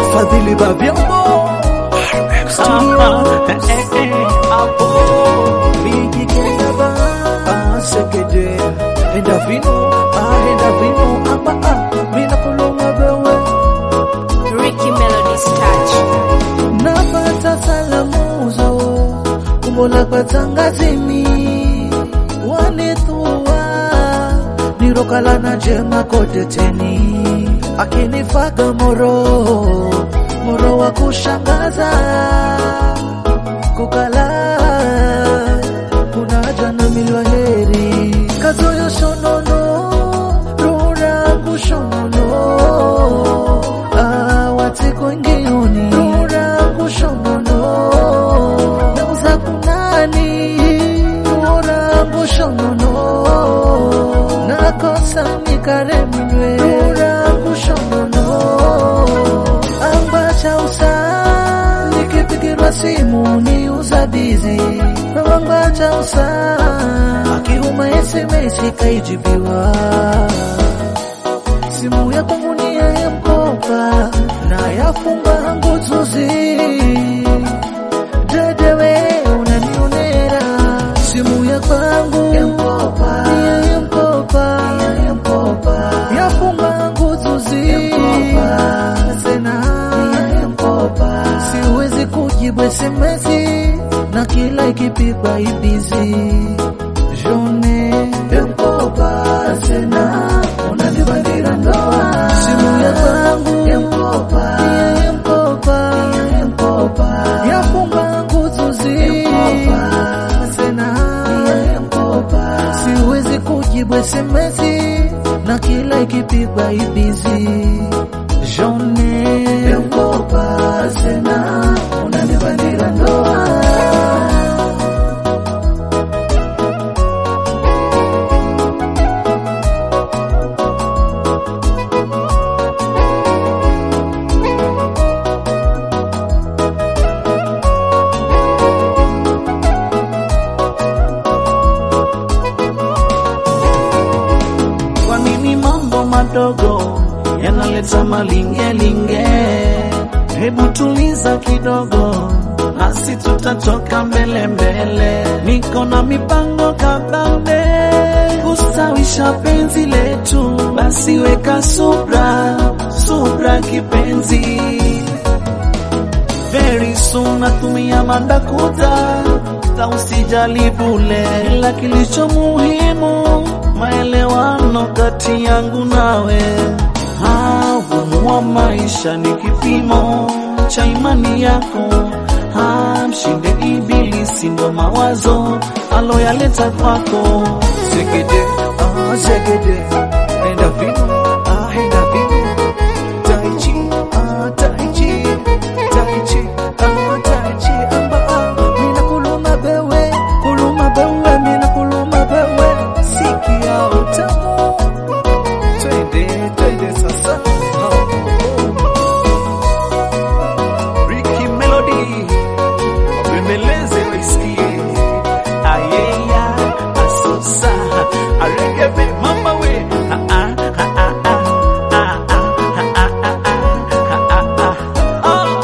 Fadhili Bavyombo Ricky Melody's touch. napata salamuzo kumbola kwa tangazini wanithua nirokalana jema kote teni akinifaga moro moro wa kushangaza kukala kunaja na milwa heri kazoyo shonono rurangu shonono Ah, watiko ngeoni rurangu shonono nauza kunani rurangu shonono nakosa nikareminwe rurangu shonono ambacha usa nikipigirwa simu ni uzabizi ambacha usa akiuma SMS kaijibiwa simu ya kwangu ni ya mkopa na yafunga nguzuzi dedewe unanionera simu ya kwangu ya mkopa ni ya mkopa ya mkopa yafunga nguzuzi sena ya mkopa siwezi kujibu SMS na kila ikipigwa ibizi jone ya mkopa sena unanibandira ndoa simu ya kwangu ya mkopa ya mkopa ya mkopa yafunga nguzuzi sena ya mkopa siwezi kujibu SMS na kila ikipigwa ibizi jone ya mkopa sena unanibandira ndoa Kwa nini mambo madogo yanaleta malingelinge? Hebu tuliza kidogo, nasi tutatoka mbele mbele. Niko na mipango kabambe kustawisha penzi letu, basi weka subra, subra kipenzi. Very soon natumia mandakuta ta usijali bule, ila kilicho muhimu maelewano kati yangu nawe. Ah, Ugumu wa maisha ni kipimo cha imani yako. Ah, Mshinde ibilisi ndo mawazo aloyaleta kwako. Zegede, ah, zegede, enda vino, ah, enda vino. Tai chi, ah, tai chi, tai chi, ah, tai chi, amba, ah. Mina kuluma bewe, kuluma bewe, mina kuluma bewe. Sikia utamu. Twende, twende sasa. Ah. Ricky Melody wabembeleze waisikie ayeya asusa aregebe mama we Ah, ah, ah, ah, ah, ah, ah, ah, ah, ah, ah, ah, ah.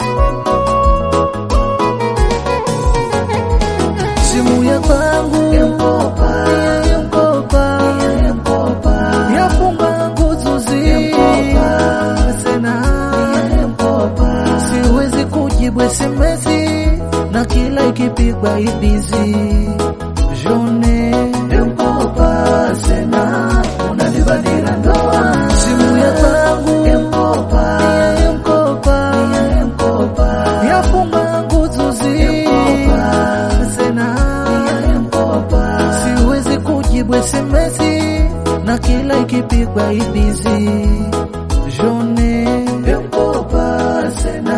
simu ya kwangu ya mkopa ya mkopa ya mkopa yafunga nguzuzi sena ya mkopa siwezi kujibu SMS na kila ikipigwa ibizi jone ya mkopa sena unanibadila ndoa simu ya kwangu ya mkopa ya mkopa ya mkopa yafunga nguzuzi sena ya mkopa siwezi kujibu SMS na kila ikipigwa ibizi jone ya mkopa sena